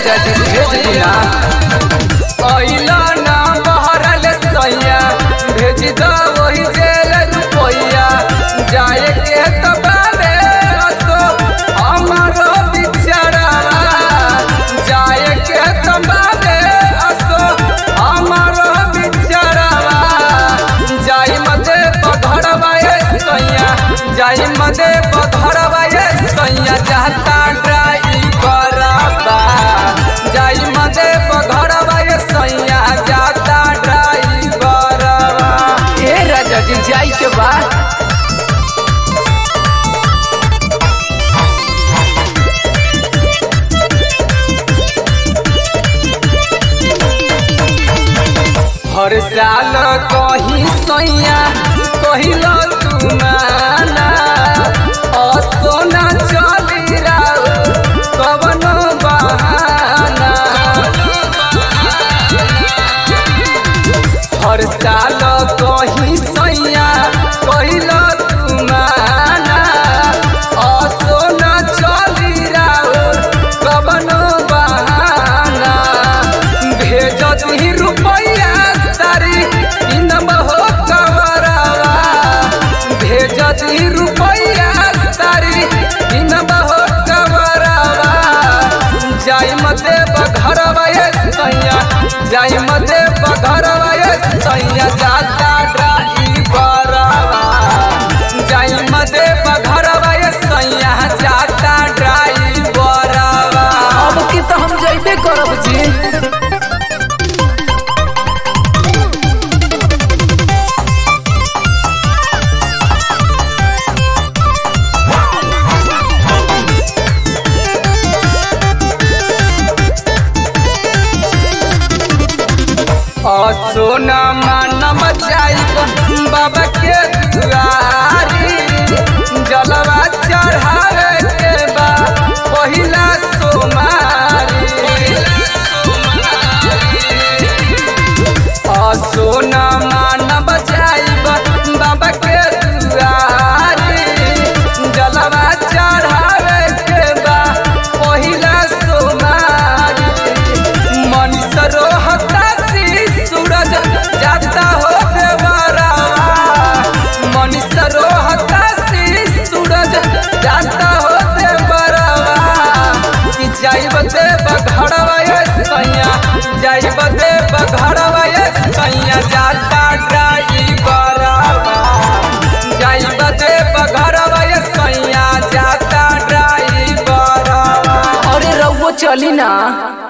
राजा जी भेज दिया अइला ना बहरल सैया भेज द वही जेल रुपैया जाए के तो बाबे असो हमारो बिचारा जाए के तो बाबे असो हमारो बिचारा जाई मदे पधरवा ए सैया जाई मदे पधरवा ए सैया जाता ड्राइवर बा जाई मदे पधरवा ए सैया जाता ड्राइवर बा ए राजा जी जाई के बाद हर साल कही सैया कहिल तू माना असोना चली राउ कवन बहाना हर साल कही सैया कहिल तू माना असोना चली राउ कवन बहाना भेज दी रुपैया सारी इनम हो कवरवा भेज दी रुपैया सारी इनम हो कवरवा जाई मते बघरवा ए सैया जाई मते बघरवा ए सैया जाता ड्राइवरवा जाई मते बघरवा ए सैया जाता ड्राइवरवा अब की तो हम जइबे करब जी सोना मानम जाइब बाबा के दुआरी जलवा चढ़ावे के बा पहिला सोमारी सोना मानम जाइब बाबा के दुआरी जलवा चढ़ावे के बा पहिला सोमारी मनीष रोहता सी सूरज जाता हो देवरावा मनीष रोहता सी सूरज जाता हो देवरावा कि जाइब दे बघड़वा ये सैया जाइब दे बघड़वा ये सैया जाता ड्राइवरवा जाइब दे बघड़वा ये सैया जाता ड्राइवरवा अरे रउआ चली ना